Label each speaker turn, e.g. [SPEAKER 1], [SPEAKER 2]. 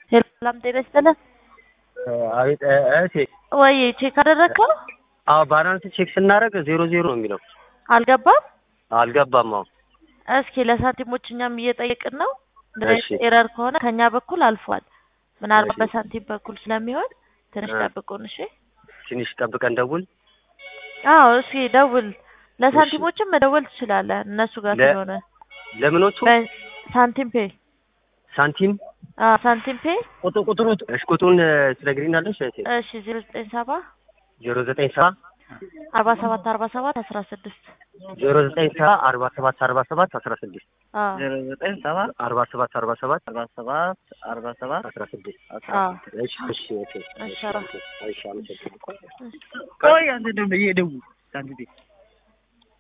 [SPEAKER 1] ሰላም ጤና ይስጥልን።
[SPEAKER 2] አቤት እህቴ፣
[SPEAKER 1] ወይ ቼክ አደረግከው?
[SPEAKER 2] አዎ ባላንስ ቼክ ስናደርግ ዜሮ ዜሮ ነው የሚለው።
[SPEAKER 1] አልገባም።
[SPEAKER 2] አልገባም። አዎ
[SPEAKER 1] እስኪ ለሳንቲሞች እኛም እየጠየቅን ነው።
[SPEAKER 2] እሺ።
[SPEAKER 1] ኤረር ከሆነ ከኛ በኩል አልፏል። ምናልባት
[SPEAKER 2] እሺ።
[SPEAKER 1] በሳንቲም በኩል ስለሚሆን ትንሽ
[SPEAKER 2] እ።
[SPEAKER 1] ጠብቁን። እሺ።
[SPEAKER 2] ትንሽ ጠብቀን ደውል።
[SPEAKER 1] አዎ እስኪ ደውል። ለሳንቲሞችም መደወል ትችላለህ እነሱ ጋር
[SPEAKER 2] ለ-
[SPEAKER 1] ስለሆነ
[SPEAKER 2] ለምኖቹ
[SPEAKER 1] ሳንቲም ፔ
[SPEAKER 2] ሳንቲም
[SPEAKER 1] አዎ ሳንቲም ፔ
[SPEAKER 2] ቁጥር ቁጥሩ እሺ፣ ቁጥሩን ትነግሪናለሽ እህቴ?
[SPEAKER 1] እሺ ዜሮ ዘጠኝ ሰባ
[SPEAKER 2] ዜሮ ዘጠኝ ሰባ
[SPEAKER 1] አርባ ሰባት አርባ ሰባት አስራ ስድስት
[SPEAKER 2] ዜሮ ዘጠኝ ሰባ አርባ ሰባት አርባ ሰባት አስራ ስድስት
[SPEAKER 1] አዎ
[SPEAKER 3] ዜሮ ዘጠኝ ሰባት
[SPEAKER 2] አርባ ሰባት አርባ ሰባት
[SPEAKER 3] አርባ ሰባት አርባ ሰባት
[SPEAKER 2] አስራ ስድስት
[SPEAKER 3] አስራ
[SPEAKER 1] አዎ
[SPEAKER 2] እሺ እሺ እህቴ።
[SPEAKER 1] እሺ፣ ኧረ።
[SPEAKER 2] እሺ አመሰግናለሁ።
[SPEAKER 3] ቆይ አንተ ደግሞ እየደውል ሳንቲም